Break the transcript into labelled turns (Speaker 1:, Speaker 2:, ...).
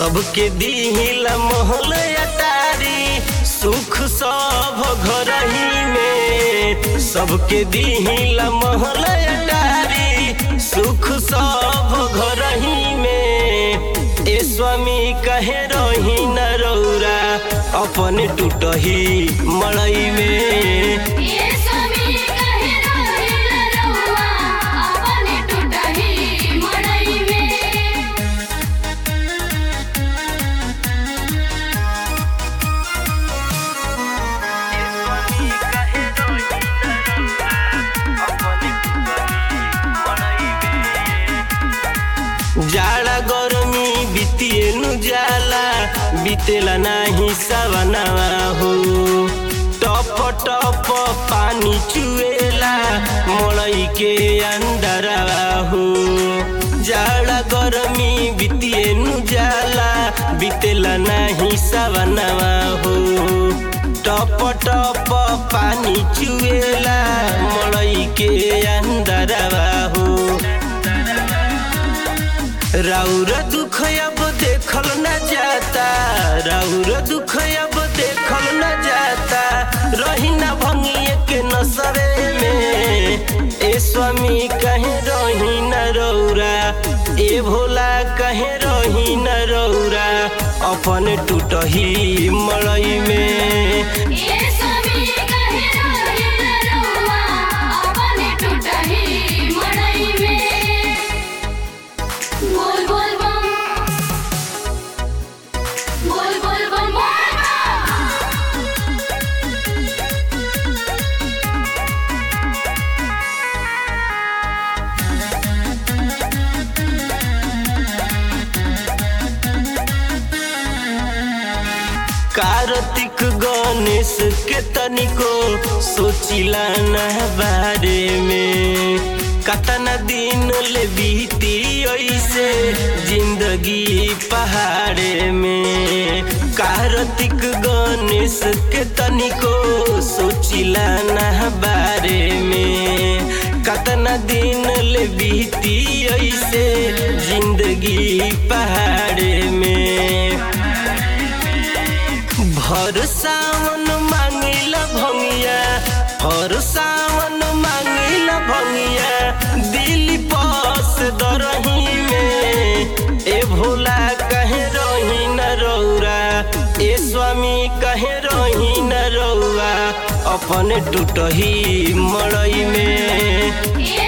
Speaker 1: सबके दिहिला महल अटारी सुख सब घर ही में सबके दिहिला महल अटारी सुख सब घर ही में ए स्वामी कहे रही न रौरा अपन टूटही मड़ई में
Speaker 2: ये स्वामी कहे रोहिल रहुआ अपने टूटही मड़ई में
Speaker 1: जाड़ा गरमी बितिएनु जाला बितेला नाही सवनावा हो टप टप पानी चुएला मड़ई के अंदरवा हो जाड़ा गरमी बितिएनु जाला बितेला नाही सवनावा हो टप टप पानी चुएला मड़ई के अंदरवा हो राउर दुख अब देखल न जाता राउर दुख अब देखल न जाता रही न भंगिए के नसरे में ए स्वामी कहे रही न रौरा ए भोला कहे रही न रौरा अपन टूटही मड़ई में
Speaker 2: ये स्वामी कहे रोहिल रहुआ अपने टूटही मड़ई में बोल बोल बम बोल बोल बम बोल बम
Speaker 1: कार्तिक गणेश के तनिको सोचिला न बारे में कतना दिन ले बीती ऐसे जिंदगी पहाड़े में कार्तिक गणेश के तनिको सोचिला न बारे में कतना दिन ले बीती ऐसे जिंदगी पहाड़े में भर सावन मांगिला भंगिया हर सावन मांगिला भंगिया दिल पास दरही में ए भोला कहे रही न रौरा ए स्वामी कहे रही न रौरा अपन टूटही मड़ई में
Speaker 2: ये